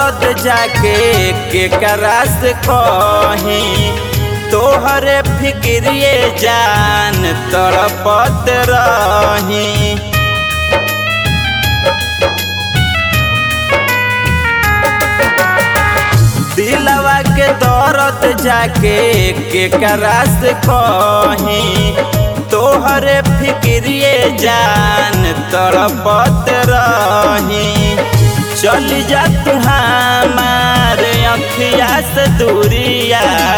दर्द जाके के करास कही तोहरे फिक्रिए जान तड़पत रही दिलवा के दर्द जाके के करास कही तोहरे फिक्रिए जान तड़पत रही चल जा तू हमारे अखिया से दूरिया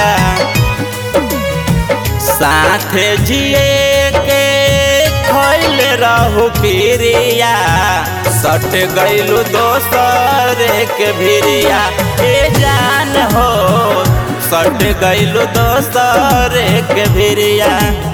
साथ जिए के खैल रहू पिरिया सट गईलू दोसर के भिरिया ए जान हो सट गईलू दोसर के भिरिया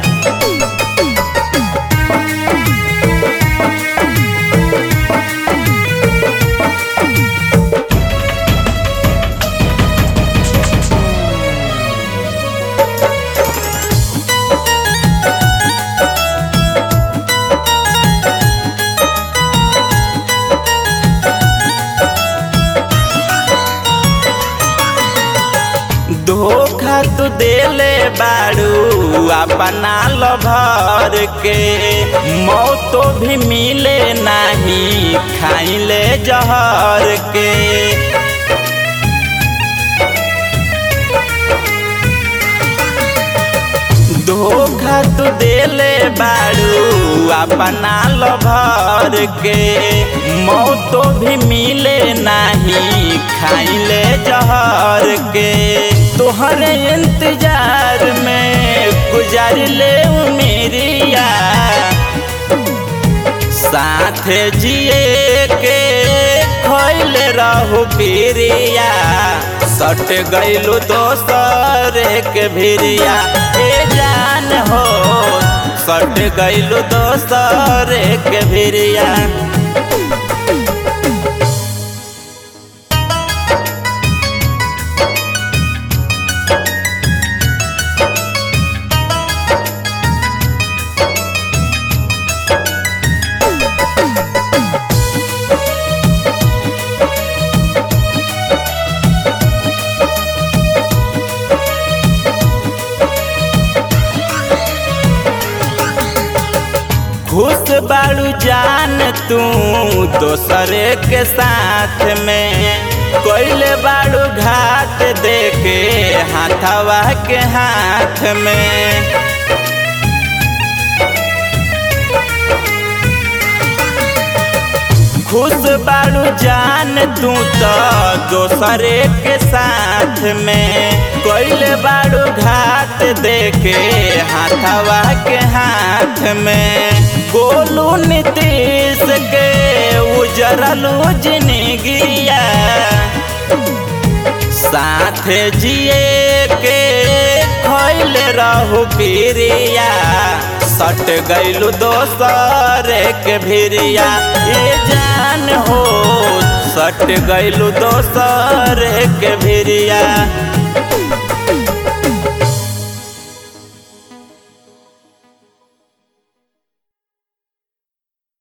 धोखा तू देले बाड़ू अपना लभर के मौतो भी मिले नहीं खाइले जहर के धोखा तू देले बाड़ू अपना लभर के मौतो भी मिले नहीं खाइले जहर के तोहरे इंतजार में गुजार ले मेरिया साथ जिए के खैल रहू पिरिया सट गईलू दोसर के भिरिया ए जान हो सट गईलू दोसर के भिरिया खुश बाड़ू जान तू दोसरे के साथ में कोयले बाड़ू घाट देके हाथवा के हाथ में खुश बाड़ू जान तू तो दोसरे के साथ में कोयले बाड़ू घाट देके हाथवा के हाथ में गोलू नीतीश के उजरलू जिंदगिया साथ जिए के खैल रहू पिरिया सट गईलू दोसर के भिरिया ये जान हो सट गईलू दोसर के भिरिया